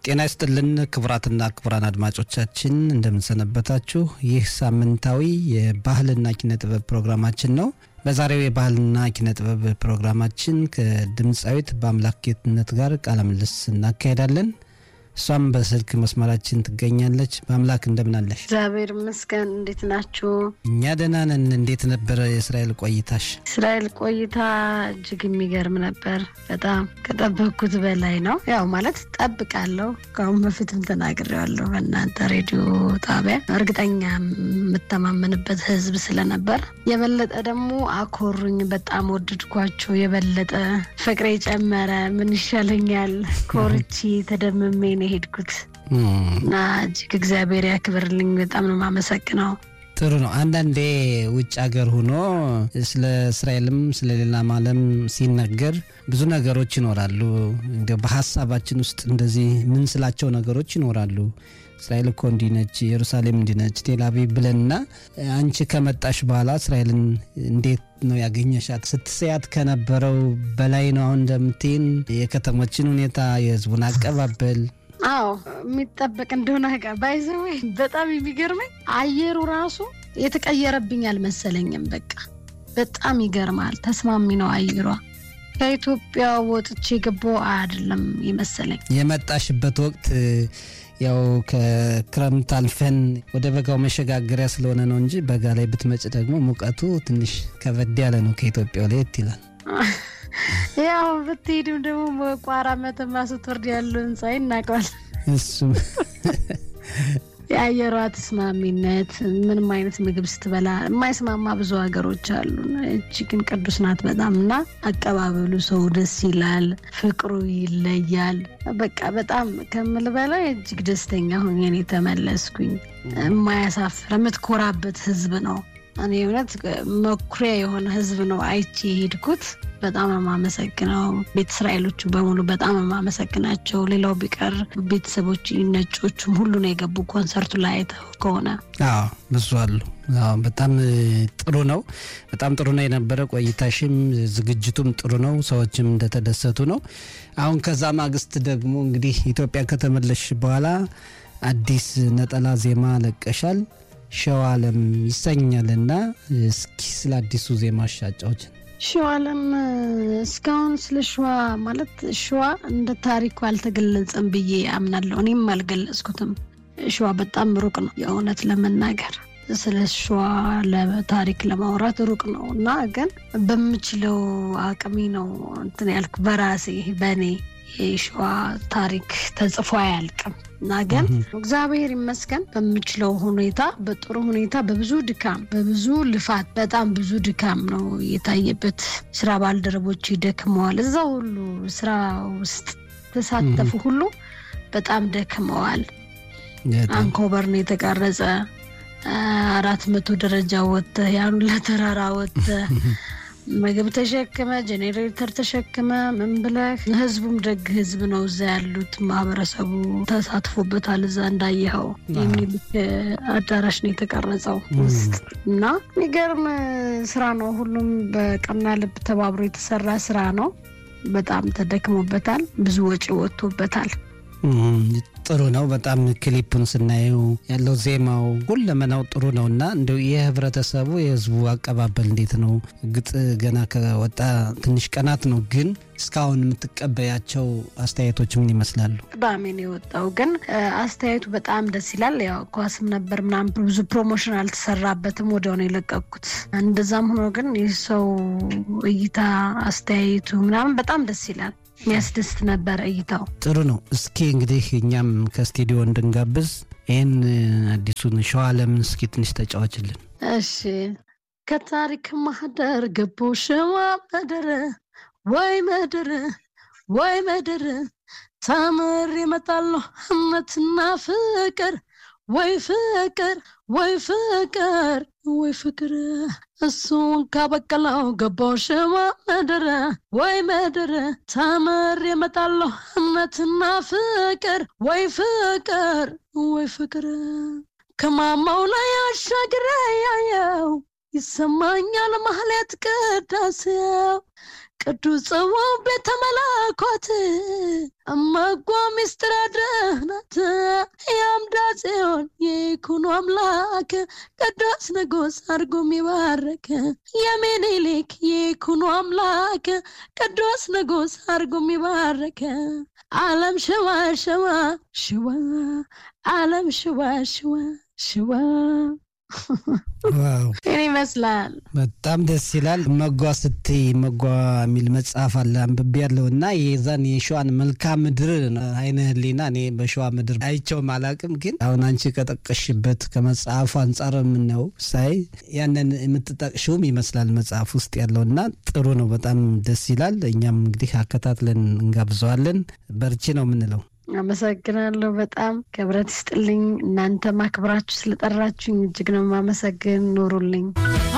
ጤና ይስጥልን ክቡራትና ክቡራን አድማጮቻችን እንደምንሰነበታችሁ። ይህ ሳምንታዊ የባህልና ኪነ ጥበብ ፕሮግራማችን ነው። በዛሬው የባህልና ኪነ ጥበብ ፕሮግራማችን ከድምፃዊት በአምላክ ጌትነት ጋር ቃለ ምልልስ እናካሄዳለን። እሷም በስልክ መስመራችን ትገኛለች። በአምላክ እንደምናለሽ? እግዚአብሔር ይመስገን። እንዴት ናችሁ? እኛ ደህና ነን። እንዴት ነበረ የእስራኤል ቆይታሽ? እስራኤል ቆይታ እጅግ የሚገርም ነበር። በጣም ከጠበቅኩት በላይ ነው። ያው ማለት ጠብቃለሁ። ከአሁን በፊትም ተናግሬዋለሁ በእናንተ ሬዲዮ ጣቢያ። እርግጠኛ የምተማመንበት ህዝብ ስለነበር የበለጠ ደግሞ አኮሩኝ። በጣም ወደድኳቸው። የበለጠ ፍቅሬ ጨመረ። ምን ይሻለኛል? ኮርቺ ተደምሜ ነው የሄድኩት እና እጅግ እግዚአብሔር ያክብርልኝ። በጣም ነው የማመሰግነው። ጥሩ ነው። አንዳንዴ ውጭ ሀገር ሆኖ ስለ እስራኤልም ስለ ሌላም ዓለም ሲነገር ብዙ ነገሮች ይኖራሉ። እንደ በሀሳባችን ውስጥ እንደዚህ ምን ስላቸው ነገሮች ይኖራሉ። እስራኤል እኮ እንዲህ ነች፣ ኢየሩሳሌም እንዲህ ነች፣ ቴልአቪቭ ብለንና አንቺ ከመጣሽ በኋላ እስራኤልን እንዴት ነው ያገኘሻት? ስትስያት ከነበረው በላይ ነው አሁን እንደምትይን የከተሞችን ሁኔታ፣ የህዝቡን አቀባበል አዎ የሚጠበቅ እንደሆነ ጋ ባይዘዌ በጣም የሚገርመኝ አየሩ ራሱ የተቀየረብኝ አልመሰለኝም። በቃ በጣም ይገርማል። ተስማሚ ነው አየሯ። ከኢትዮጵያ ወጥቼ ገባሁ አይደለም ይመሰለኝ። የመጣሽበት ወቅት ያው ከክረምት አልፈን ወደ በጋው መሸጋገሪያ ስለሆነ ነው እንጂ በጋ ላይ ብትመጭ ደግሞ ሙቀቱ ትንሽ ከበድ ያለ ነው። ከኢትዮጵያ ለየት ይላል። ያው ብትሄድም ደግሞ ቋራ መተማ ስትወርድ ያለውን ፀሐይ እናውቀዋል። እሱም የአየሯ ተስማሚነት ምንም አይነት ምግብ ስትበላ የማይስማማ ብዙ ሀገሮች አሉ። እጅ ግን ቅዱስ ናት በጣም እና አቀባበሉ ሰው ደስ ይላል፣ ፍቅሩ ይለያል። በቃ በጣም ከምል በላይ እጅግ ደስተኛ ሆኜ ነው የተመለስኩኝ። የማያሳፍር የምትኮራበት ህዝብ ነው። እኔ እውነት መኩሪያ የሆነ ህዝብ ነው አይቼ የሄድኩት። በጣም የማመሰግነው ቤተ እስራኤሎቹ በሙሉ በጣም የማመሰግናቸው። ሌላው ቢቀር ቤተሰቦች ነጮቹም ሁሉ ነው የገቡ ኮንሰርቱ ላይ አይተው ከሆነ አዎ ብዙ አሉ። አዎ በጣም ጥሩ ነው። በጣም ጥሩ ነው የነበረ ቆይታሽም፣ ዝግጅቱም ጥሩ ነው። ሰዎችም እንደተደሰቱ ነው። አሁን ከዛ ማግስት ደግሞ እንግዲህ ኢትዮጵያ ከተመለሽ በኋላ አዲስ ነጠላ ዜማ ለቀሻል። ሸዋ አለም ይሰኛልና እስኪ ስለ አዲሱ ዜማ አጫውችን። ሸዋ አለም እስካሁን ስለ ሸዋ ማለት ሸዋ እንደ ታሪኩ አልተገለጸም ብዬ አምናለሁ። እኔም አልገለጽኩትም። ሸዋ በጣም ሩቅ ነው የእውነት ለመናገር ስለ ሸዋ ለታሪክ ለማውራት ሩቅ ነው እና ግን በምችለው አቅሜ ነው እንትን ያልኩ በራሴ በእኔ የሸዋ ታሪክ ተጽፎ አያልቅም እና ግን እግዚአብሔር ይመስገን በምችለው ሁኔታ በጥሩ ሁኔታ በብዙ ድካም በብዙ ልፋት በጣም ብዙ ድካም ነው የታየበት። ስራ ባልደረቦች ደክመዋል። እዛ ሁሉ ስራ ውስጥ ተሳተፉ ሁሉ በጣም ደክመዋል። አንኮበር ነው የተቀረጸ አራት መቶ ደረጃ ወጥተህ ያን ለተራራ ወጥተህ ምግብ ተሸክመ ጄኔሬተር ተሸክመ ምን ብለህ ህዝቡም ደግ ህዝብ ነው። እዛ ያሉት ማህበረሰቡ ተሳትፎበታል። እዛ እንዳየኸው የሚልክ አዳራሽ ነው የተቀረጸው ውስጥ እና የሚገርም ስራ ነው። ሁሉም በቀና ልብ ተባብሮ የተሰራ ስራ ነው። በጣም ተደክሞበታል። ብዙ ወጪ ወጥቶበታል። ጥሩ ነው። በጣም ክሊፑን ስናየው ያለው ዜማው ሁለመናው ጥሩ ነው እና እንደው የህብረተሰቡ የህዝቡ አቀባበል እንዴት ነው? እርግጥ ገና ከወጣ ትንሽ ቀናት ነው፣ ግን እስካሁን የምትቀበያቸው አስተያየቶች ምን ይመስላሉ? ቅዳሜ ነው የወጣው፣ ግን አስተያየቱ በጣም ደስ ይላል። ያው ኳስም ነበር ምናምን ብዙ ፕሮሞሽን አልተሰራበትም፣ ወዲያው ነው የለቀኩት። እንደዛም ሆኖ ግን የሰው እይታ አስተያየቱ ምናምን በጣም ደስ ይላል። የሚያስደስት ነበር እይታው። ጥሩ ነው። እስኪ እንግዲህ እኛም ከስቱዲዮ እንድንጋብዝ ይህን አዲሱን ሸዋ አለምን እስኪ ትንሽ ተጫዋችልን። እሺ። ከታሪክ ማህደር ገቦ ሸዋ መደረ ወይ መደረ ወይ መደረ ታምር ይመጣለሁ እምነትና ፍቅር ወይ ፍቅር ወይ ፍቅር ወይ ፍቅር እሱን ካበቀለው ገባው ሸዋ መደረ ወይ መደረ ታምር የመጣለሁ እምነትና ፍቅር ወይ ፍቅር ወይ ፍቅር ከማማው ላይ አሻግሬ ያየው ይሰማኛል ማህሌት ቅዳሴው ቅዱስ ጽዋው ቤተ መለኮት እመጓ ሚስጥረ አምላክ ቅዱስ ንጉሥ አድርጎ የሚባርክ የሚኒሊክ የይኩኖ አምላክ ቅዱስ ንጉሥ አድርጎ የሚባርክ ዓለም ሽዋ ሽዋ ሽዋ ዓለም ሽዋ ሽዋ ሽዋ ዋው ይህን ይመስላል። በጣም ደስ ይላል። መጓ ስትይ መጓ የሚል መጽሐፍ አለ አንብቤ ያለው እና የዛን የሸዋን መልክዓ ምድር አይነ ህሊና እኔ በሸዋ ምድር አይቸውም አላቅም፣ ግን አሁን አንቺ ከጠቀሽበት ከመጽሐፉ አንጻር የምናየው ሳይ ያንን የምትጠቅሽውም ይመስላል መጽሐፍ ውስጥ ያለው እና ጥሩ ነው። በጣም ደስ ይላል። እኛም እንግዲህ አከታትለን እንጋብዘዋለን። በርቺ ነው የምንለው። አመሰግናለሁ። በጣም ክብረት ይስጥልኝ። እናንተ ማክብራችሁ ስለጠራችሁኝ እጅግ ነው የማመሰግን። ኑሩልኝ።